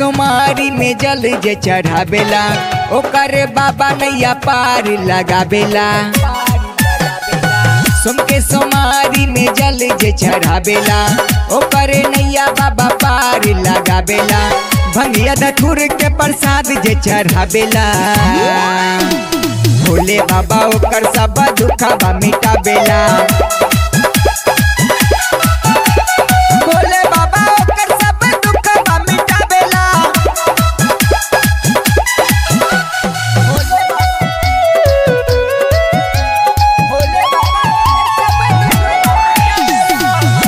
सोमारी में जल जे चढ़ावेला ओकर बाबा नैया पार लगावेला सोम के सोमारी में जल जे चढ़ावेला ओकर नैया बाबा पार लगावेला भंगिया धथुर के प्रसाद जे चढ़ावेला भोले बाबा ओकर सब दुखबा मिटावेला भोले बाबा ओकर सब दुखबा मिटावेला भोले बाबा ओकर सब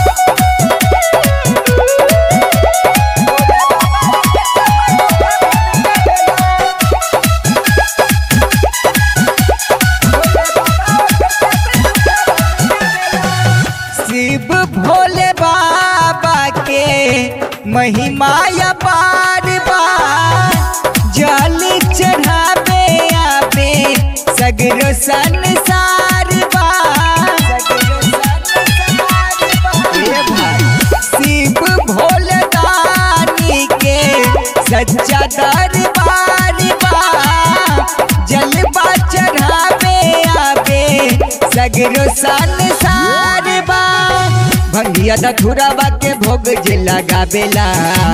शिव भोले बाबा के महिमा अपार बा जल चढ़ावे आवे सगरो संसार बा ए भाई, शिव भोले दानी के सच्चा दरबार बा जलवा चढ़ावे आवे सगरो संसार बा भंगिया दथुरावा के भोग जे लगावेला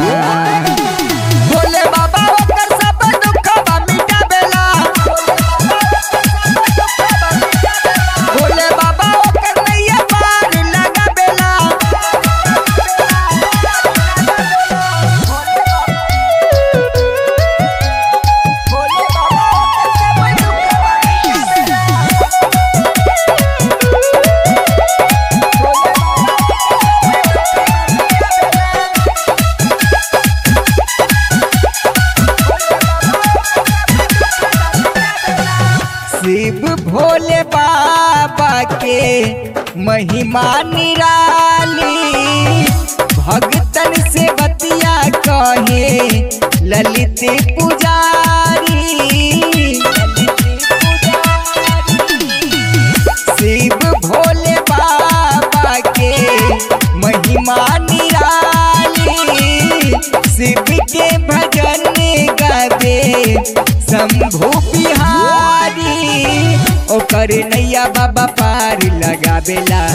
भोले बाबा ओकर सब दुखबा मिटावेला भोले बाबा ओकर नैया पार लगावेला भोले बाबा ओकर सब दुखबा शिव भोले बाबा के महिमा निराली भगतन से बतिया कहे ललित पुजारी शिव भोले बाबा के महिमा निराली शिव के भजन गावे शंभु बिहारी ओकर नैया बाबा पार लगावेला